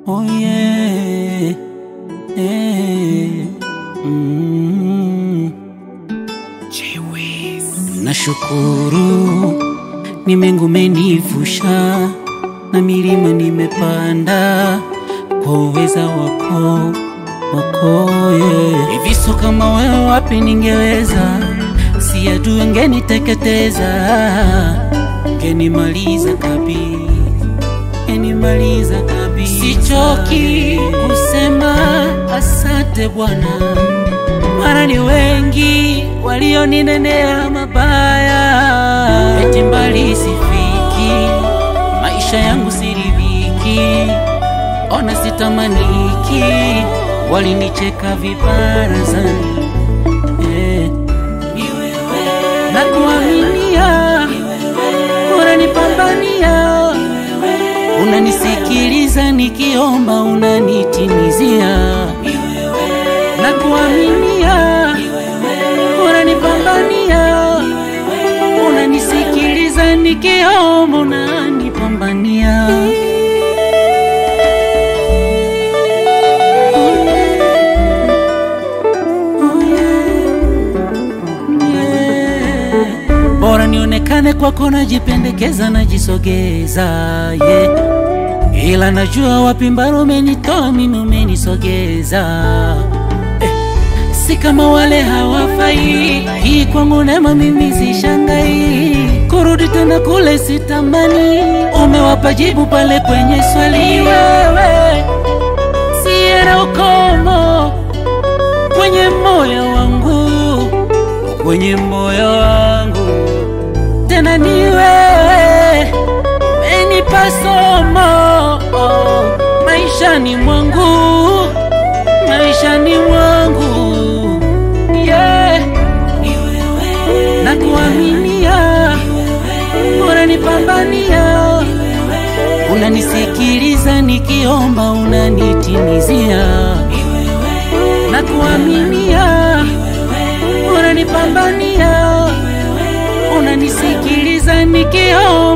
Oh yeah. Eh. Mm. Nashukuru ni mengu menivusha na milima nimepanda kwa uweza wako wako yeah. Hivi so kama wewe wapi ningeweza, si adui ngeniteketeza, ngenimaliza kabisa enimaliza kabisa. Sichoki kusema asante Bwana, mara ni wengi walioninenea mabaya, eti mbali sifiki, maisha yangu siridhiki, ona sitamaniki, walinicheka vibarazani eh. na kuaminia unanipambania unanisikiliza nikiomba, unanitimizia na kuaminia, unanipambania, unanisikiliza nikiomba, unanipambania. Oh yeah. Yeah. Bora nionekane kwako, najipendekeza, najisogeza yeah. Ila najua wapi mbaro umenitoa mimi, umenisogeza eh. Si kama wale hawafai, hii kwangu neema, mimi sishangai kurudi tena kule, sitamani. Umewapa jibu pale kwenye swali, wewe siye na ukomo kwenye moyo wangu, kwenye moyo wangu tena ni wewe umenipa somo oh, maishani mwangu maishani mwangu yeah. na kuaminia unanipambania unanisikiliza nikiomba unanitimizia na kuaminia unanipambania unanisikiliza nikiomba